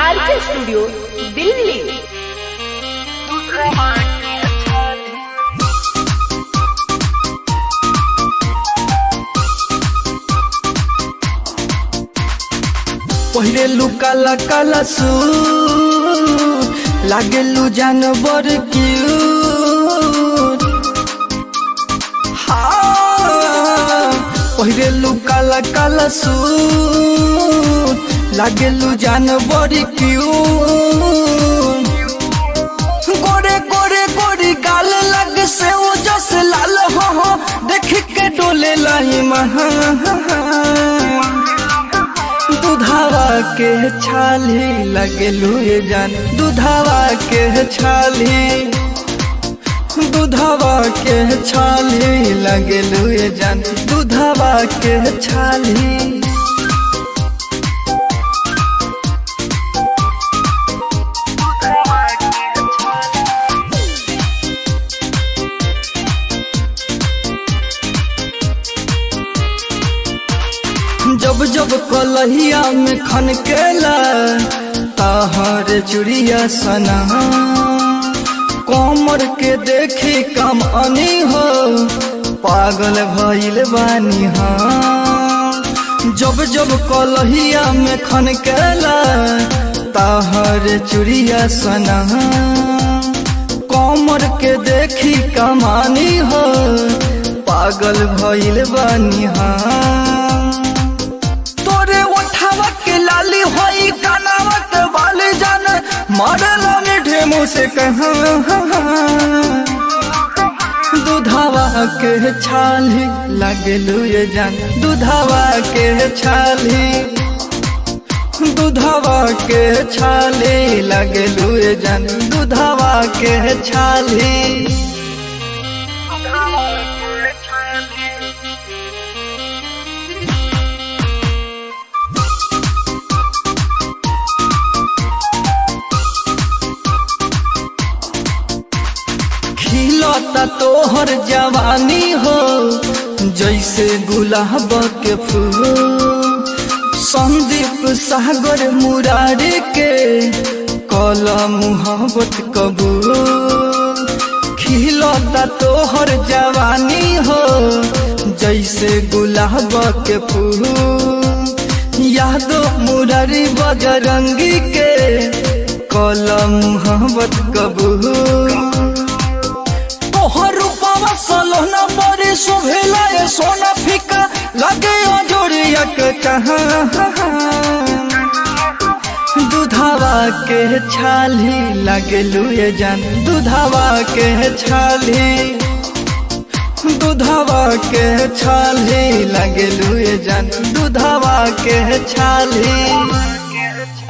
आर के स्टूडियो दिल्ली पहिरेलु काला काला सू लागेलु जानवर क्यूट हाँ पहिरेलु काला काला सू लागेलु जानवर क्यूट गोरे गोरे गोरी गाल लग से वो जस लाल हो हो देख के डोले लाई महा दुधावा के छाली लगेलू ये जान दुधावा के छाली दुधावा के छाली लगेलू ये जान दुधावा के छाली जब जब कलहिया में खनकेला तहर चुड़िया सना कमर के देखी कम अनी हो पागल भइल बानी हाँ जब जब कलहिया में खनकेला तहर चुड़िया सना कमर के देखी कमानी हो पागल भइल बानी हाँ तोरे उठावा के लाली होई कानावा के बाली जान मारला मीठे मुँह से कहा दुधावा के छाली लगलू ये जान दुधावा के छाली दुधावा के छाली लगलू ये जान दुधावा के छाली खिलता तोहर जवानी हो जैसे गुलाब के फूल संदीप सागर मुरारी के कला मुहब्बत कबूल खिलता तोहर जवानी हो जैसे गुलाब के फूल यादो मुरारी बजरंगी के कला मुहब्बत कबूल तोहर रूपवा सलोना बड़ी शोभेला ये सोना फीका लगे जोड़िया के कहा दुधावा के छाली लगलू ये जान दुधावा के छाली दुधावा के छाली लगलू ये जान दुधावा के छाली